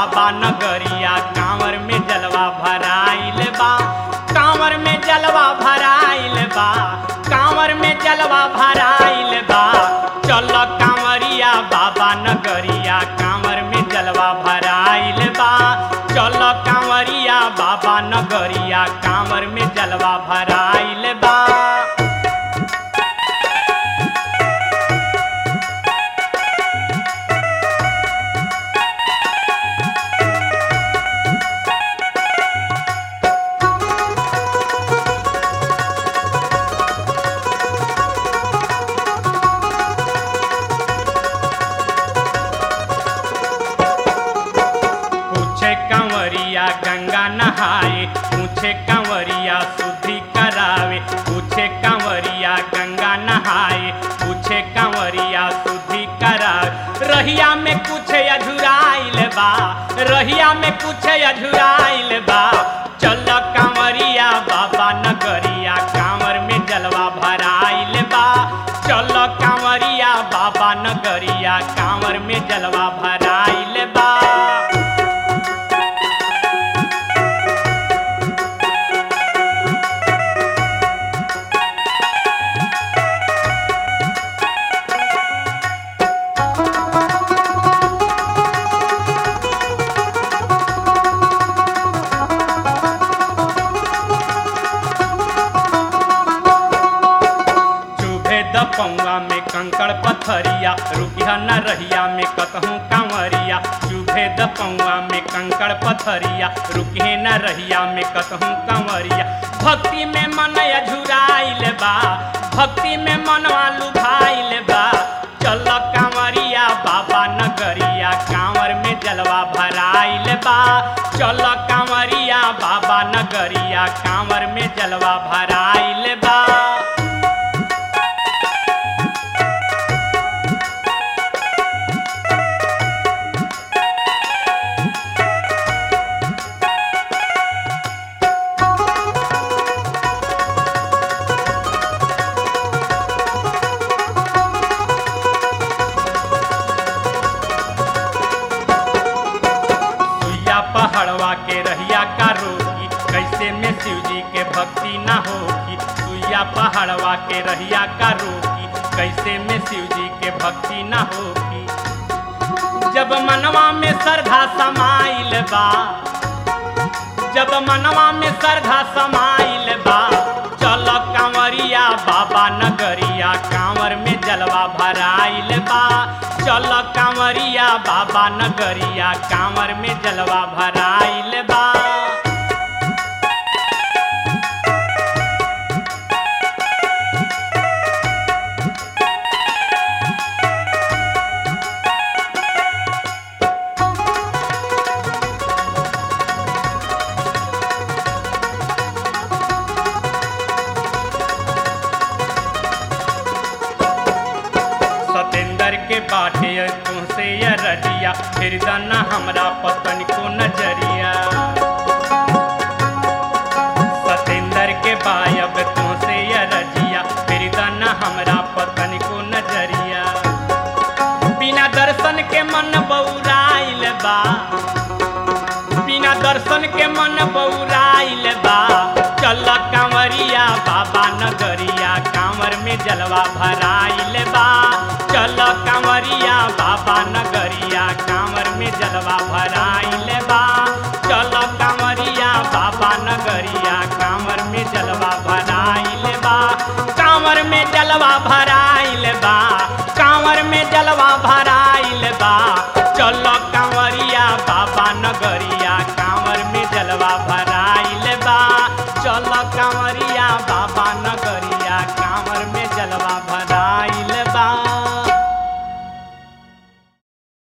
बाबा नगरिया कांवर में जलवा भराइल बा कांवर में जलवा भराइल बा कांवर में जलवा भराइल बा चल कांवरिया बाबा नगरिया कांवर में जलवा भराइल बा चल कांवरिया बाबा नगरिया कांवर में जलवा भराइल बा पूछे कंवरिया गंगा नहाए पूछे कंवरिया शुद्धि करावे पूछे कंवरिया गंगा नहाए पूछे कंवरिया शुद्धि करावे रहिया में कुछ अझुराइल बा रहिया में कुछ अझुराइल बा चल कंवरिया बाबा नगरिया कांवर में जलवा भराइल बा चल कंवरिया बाबा नगरिया कांवर में जलवा भराइल बा चुभे द पौआ में कंकड़ पथरिया रुकिया न रहिया में कतहूँ कांवरिया चुभे द पौआ में कंकड़ पथरिया रुकिए न रहिया में कतहूँ कांवरिया भक्ति में मन अझुराइल बा भक्ति में मनवा लुभाइल बा चल कांवरिया बाबा नगरिया कांवर में जलवा भराइल बा चल कांवरिया बाबा नगरिया कांवर में जलवा भराइल बा सुइया पहाड़वा के रहिया का रोगी कैसे में शिव जी के भक्ति ना होगी सुइया पहाड़वा के रहिया का रोगी कैसे में शिव जी के भक्ति ना होगी जब मनवा में श्रद्धा समाइल बा जब मनवा में श्रद्धा समाइल बा चल कांवरिया बाबा नगरिया कांवर में जलवा भराइल बा चल कांवरिया बाबा नगरिया कांवर में जलवा भराइल बा सतेंद्र के बाटे तुमसे ये रजिया फिर दाना हमरा पतन को नजरिया सतेंद्र के बायब तुमसे ये रजिया फिर दाना हमरा पतन को नजरिया बिना दर्शन के मन बौराइल बा बिना दर्शन के मन बौराइल बा चल कांवरिया बाबा नगरिया कांवर में जलवा भराइल बा चल कांवरिया बाबा नगरिया कांवर में जलवा भराइल बा चल कांवरिया बाबा नगरिया कांवर में जलवा भराइल बा कांवर में जलवा भराइल बा कांवर में जलवा